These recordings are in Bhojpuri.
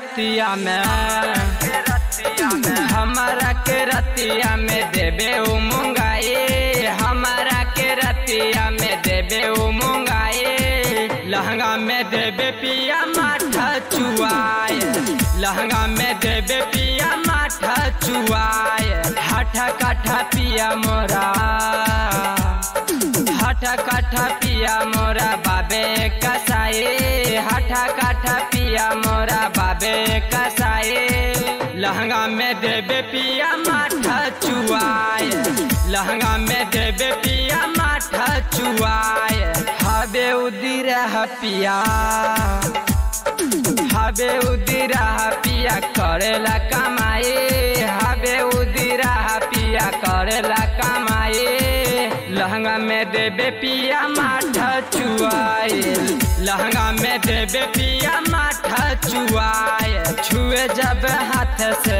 रतिया में हमारा के रतिया में देबे उ मुंगाए हमारा के रतिया में देबे उ मुंगाए लहंगा में देबे पिया माठा चुआए लहंगा में देबे पिया माठा चुआए हाठा काठा पिया मोरा हाठा काठा पिया मोरा बाबे कसाए हाठा काठा पिया मोरा बाबे कसाए लहंगा में देबे पिया माठा चुआए लहंगा में देबे पिया माठा चुआए हबे उदिर पिया हबे उदिरा पिया करेला कमाए हबे उदिरा पिया करेला कमाए लहंगा में देबे पिया माठा चुआए लहंगा में देबे पिया माठा चुआए छुए जब हाथ से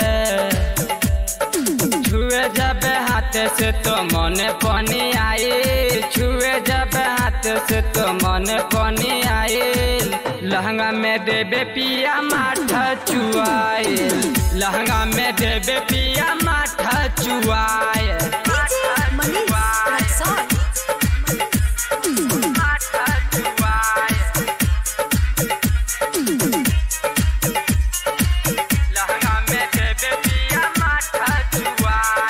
छुए जब हाथ से तो मन पानी आए छुए जब हाथ से तो मन पानी आए लहंगा में देबे पिया माठा चुआए लहंगा में देबे पिया माठा चुआए DJ Manish Rexon. माठा चुआए लहंगा में देबे पिया माठा चुआए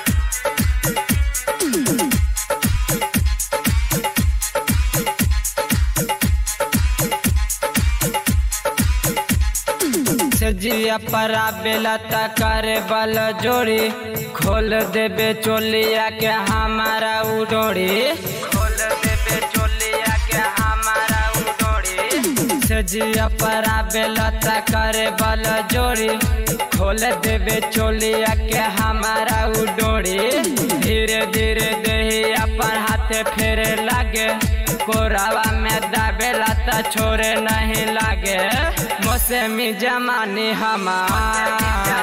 सजिया परा बेला करे बल जोड़ी खोल देबे चोलिया के हमारा उडोड़ी खोल देबे चोलिया के हमारा उडोड़ी सजिया परा बेला करे बल जोड़ी खोल देबे चोलिया के हमारा उडोड़ी धीरे धीरे दही अपन हाथे फेरे लागे कोरावा में दाबेला त छोरे नहीं लागे मौसमी जमानी हमार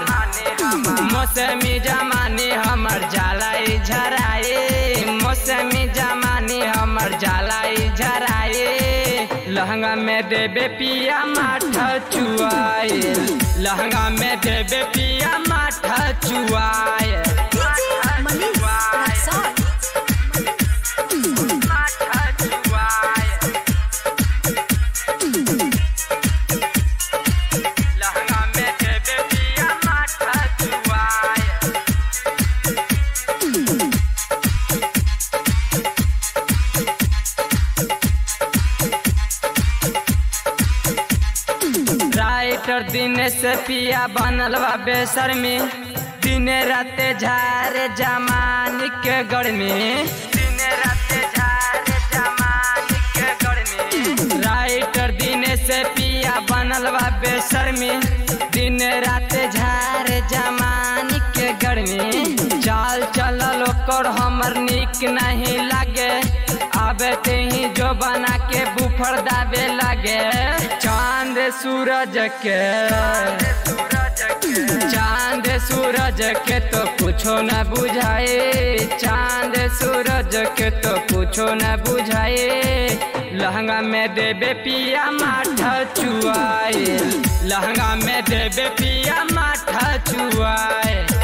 मौसमी जमानी हमर जलाई झराए मौसमी जमानी हमर जलाई झराए लहंगा में देबे पिया माठा चुआए लहंगा में देबे पिया माठा चुआए DJ Manish Rexon. माठा चुआए लहंगा में देबे पिया माठा चुआए राइटर दिन से पिया बनल बा बेसरमी दिन राते झारे जमानी के गर्मी दिन राते झारे जमानी के गर्मी राइटर दिन से पिया बनल बा बेसरमी दिन राते झारे जमानी के गर्मी चाल चलल ओकर हमर निक नहीं लागे आबे ते ही जो बना के बुफर दाबे लगे चांद सूरज के चांद सूरज के तो कुछो न बुझाए चांद सूरज के तो कुछो न बुझाए लहंगा में देबे पिया माठा चुआए लहंगा में देबे पिया माठा चुआए